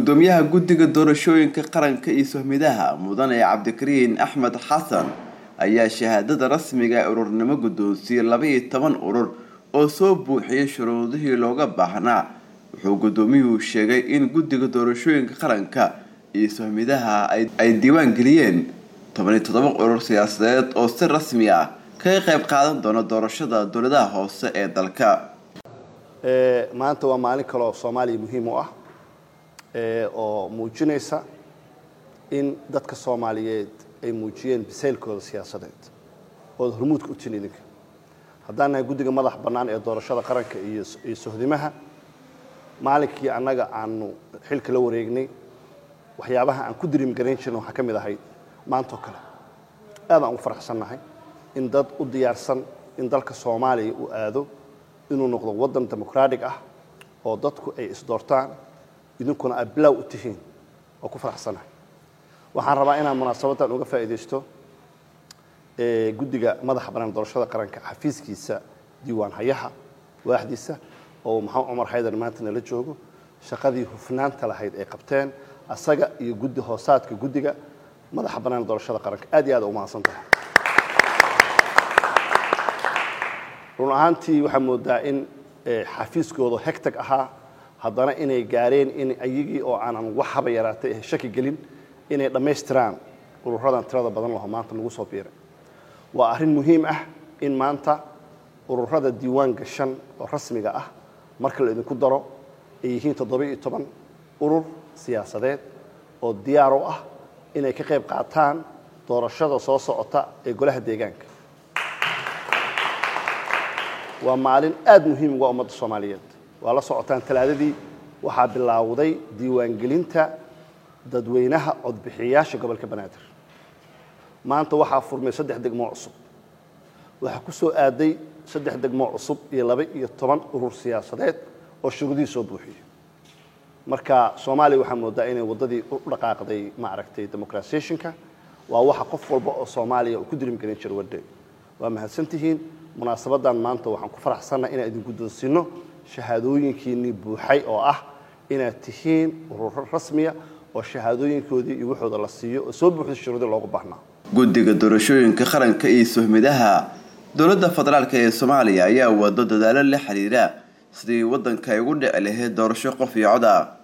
gudoomiyaha guddiga doorashooyinka qaranka iyo sohmidaha mudane cabdikariin axmed xasan ayaa shahaadada rasmiga ee ururnimo guddoonsiiyey laba-iyo toban urur oo soo buuxiyay shuruudihii looga baahnaa wuxuu gudoomiyuhu sheegay in guddiga doorashooyinka qaranka iyo sohmidaha ay diiwaan geliyeen toban iyo toddoba urur siyaasadeed oo si rasmi ah kaga qayb qaadan doona doorashada dowladaha hoose ee dalka maanta waa maalin kale oo soomaaliya muhiim u ah oo muujinaysa in dadka soomaaliyeed ay muujiyeen bisaylkooda siyaasadeed ood hormuudka u tin idinka haddaan nahay guddiga madax bannaan ee doorashada qaranka iyo sohdimaha maalinkii annaga aanu xilka la wareegnay waxyaabaha aan ku diriim garayn jirna waxaa ka mid ahayd maantoo kale aad aan ugu faraxsannahay in dad u diyaarsan in dalka soomaaliya uu aado inuu noqdo waddan demoqraatig ah oo dadku ay isdoortaan idinkuna aad bilaaw u tihiin oo ku faraxsanahay waxaan rabaa inaan munaasabaddan uga faa'iidaysto guddiga madaxa bannaan doorashada qaranka xafiiskiisa diiwaan hayaha waaxdiisa oo maxamed cumar xaydar maanta nala joogo shaqadii hufnaanta lahayd ay qabteen asaga iyo guddi hoosaadka guddiga madaxa bannaan doorashada qaranka aad iyo aad u mahadsan tahay run ahaantii waxaa moodaa in xafiiskooda hegtag ahaa haddana inay gaareen in ayagii oo aanan wax haba yaraatay shaki gelin inay dhammaystiraan ururadan tirada badan laho maanta nagu soo biiray waa arrin muhiim ah in maanta ururada diiwaan gashan oo rasmiga ah marka la idinku daro ay yihiin toddoba iyo toban urur siyaasadeed oo diyaar u ah inay ka qayb qaataan doorashada soo socota ee golaha deegaanka waa maalin aad muhiim uga ummadda soomaaliyeed waa la socotaan talaadadii waxaa bilaawday diiwaangelinta dadweynaha codbixiyayaasha gobolka banaadir maanta waxaa furmay saddex degmoo cusub waxaa ku soo aaday saddex degmoo cusub iyo laba iyo toban urur siyaasadeed oo shuruudihii soo buuxiyey marka soomaaliya waxaa moodaa inay waddadii u dhaqaaqday maaragtay democratisationka waa waxa qof walba oo soomaaliya uu ku dirim gelin jiro wadde waa mahadsantihiin munaasabadan maanta waxaan ku faraxsannaha inaan idin guddoonsiino shahaadooyinkiinnii buuxay oo ah inaad tihiin ururo rasmiya oo shahaadooyinkoodii iyo waxooda la siiyo oo soo buuxda shuruudii loogu baahnaa guddiga doorashooyinka qaranka iyo sohmidaha dowladda federaalk ee soomaaliya ayaa wado dadaalo la xiriira sidii waddanka ay ugu dhici lahayd doorasho qof iyo cod ah